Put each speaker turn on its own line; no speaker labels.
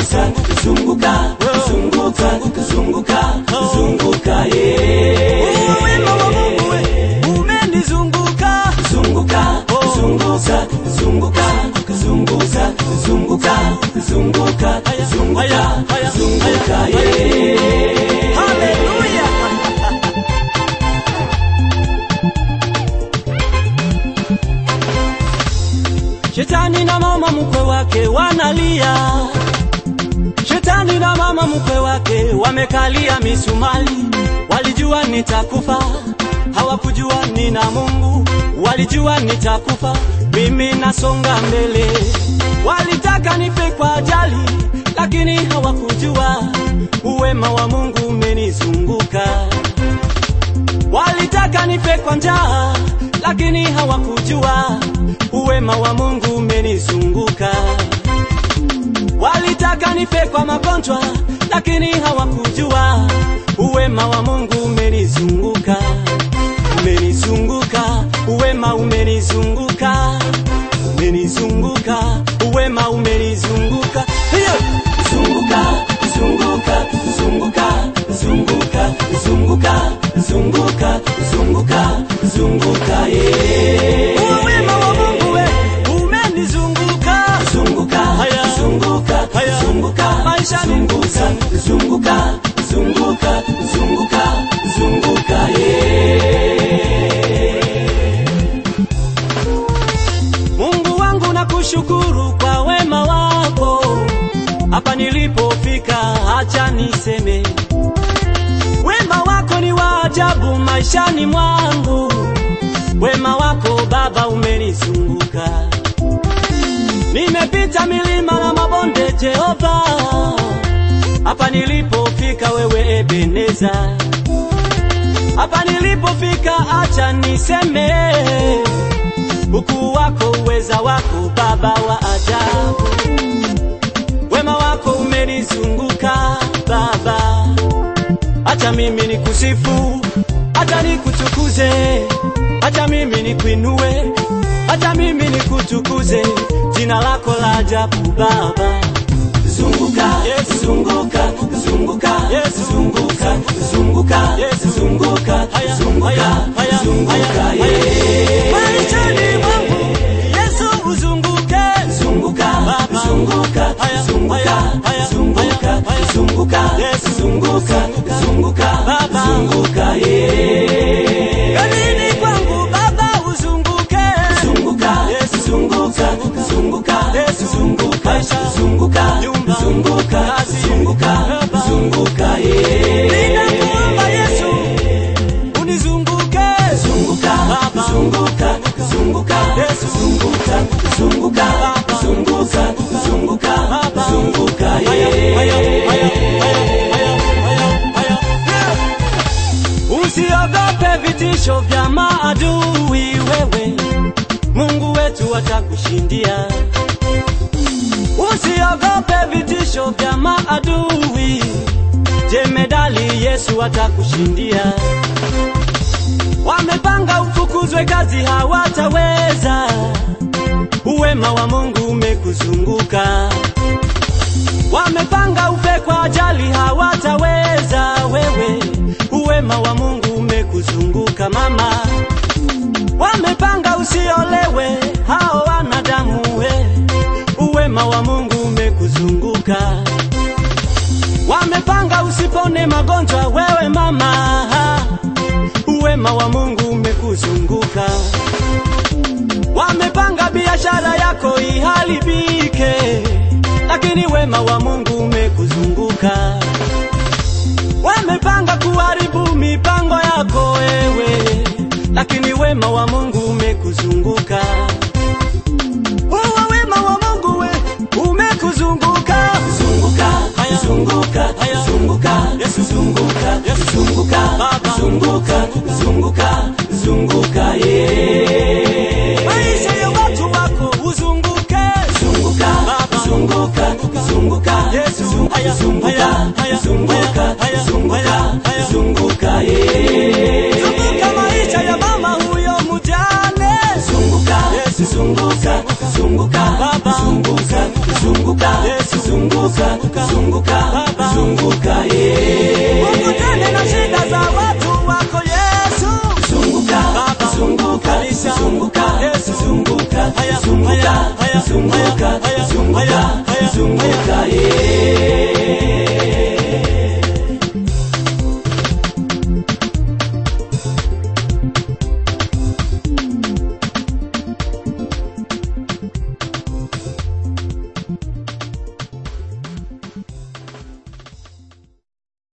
zunguka zunguka zunguka zunguka zunguka yeah.
wema wa Mungu we umenizunguka
zunguka zunguka zunguka zunguka zunguka zunguka zunguka zunguka yeah.
haleluya Shetani na mama mkwe wake wanalia, Shetani na mama mkwe wake wamekalia misumali. Walijua nitakufa, hawakujua nina Mungu. Walijua nitakufa, mimi nasonga mbele. Walitaka nife kwa ajali, lakini hawakujua uwema wa Mungu umenizunguka. Walitaka nife kwa njaa, lakini hawakujua uwema wa Mungu umenizunguka. Walitaka nife kwa magonjwa, lakini hawakujua uwema wa Mungu umenizunguka. Umenizunguka, uwema umenizunguka, umenizunguka, uwema umenizunguka. Hiyo
zunguka zunguka zunguka zunguka zunguka zunguka zunguka zunguka yeah.
uwema wa Mungu we umenizunguka.
zunguka
Haya.
zunguka
Haya.
zunguka
Maishani
zunguka zunguka zunguka zunguka zunguka yeah.
Mungu wangu nakushukuru kwa wema wako, hapa nilipofika, acha niseme wema wako ni wa ajabu maishani mwangu. Wema wako Baba umenizunguka, nimepita milima na mabonde, Jehova, hapa nilipofika, wewe Ebeneza, hapa nilipofika, acha niseme ukuu wako, uweza wako, Baba wa ajabu. Wema wako umenizunguka Baba, acha mimi nikusifu, acha nikutukuze, acha mimi nikuinue, acha mimi nikutukuze, jina lako la ajabu Baba.
zunguka
Yes.
zunguka zunguka
Yes.
zunguka zunguka
Yes.
zunguka
Haya,
zunguka
haya, haya,
zunguka
haya,
yeah.
Maishani mwangu Yesu uzunguke,
zunguka
Baba.
zunguka
Haya,
zunguka
haya, haya,
zunguka
haya, haya.
zunguka
Yes.
zunguka zunguka
Baba.
zunguka yeah.
Kazini kwangu Baba uzunguke,
zunguka
Yes.
zunguka zunguka
Yes.
zunguka
Maisha.
zunguka
Nyumba.
zunguka
Kazi.
zunguka
Baba.
zunguka yeah.
ninakuomba Yesu unizunguke,
zunguka
Baba.
zunguka zunguka
Yesu.
zunguka zunguka
Baba.
zunguka zunguka
Baba.
zunguka
Haya, haya, haya,
yeah.
haya, haya, haya, haya. Usiogope vitisho vya maadui, wewe Mungu wetu atakushindia. Usiogope vitisho vya maadui, jemedali Yesu atakushindia. Wamepanga ufukuzwe kazi, hawataweza. Uwema wa Mungu umekuzunguka. Wamepanga ufe kwa ajali, hawataweza wewe. Uwema wa Mungu umekuzunguka mama. Wamepanga usiolewe, hao wanadamu we. Uwema wa Mungu umekuzunguka. Wamepanga usipone magonjwa, wewe mama. Uwema wa Mungu umekuzunguka. Wamepanga biashara yako iharibike, lakini wema wa Mungu umekuzunguka. Wamepanga kuharibu mipango yako wewe, lakini wema wa Mungu umekuzunguka. Huo wema wa Mungu we umekuzunguka.
zunguka
Haya.
zunguka
Haya.
zunguka
Yesu.
zunguka
Yesu.
zunguka
Baba.
zunguka zunguka zunguka yeah.
Maisha ya watu wako uzunguke.
zunguka
Baba.
zunguka zunguka
Yesu.
zunguka
Haya,
zunguka
haya, haya,
zunguka
haya, haya,
zunguka
haya.
zunguka yeah.
Zunguka maisha ya mama huyo mjane.
zunguka
Yesu.
zunguka zunguka
Baba.
zunguka zunguka
Yesu.
zunguka
zunguka
zunguka
Baba.
zunguka eh
ukutane na shida za watu wako Yesu
zunguka
Baba.
zunguka
Kanisa.
zunguka
Yesu.
zunguka
Haya,
zunguka
haya, haya,
zunguka
haya, haya,
zunguka
haya, haya,
zunguka eh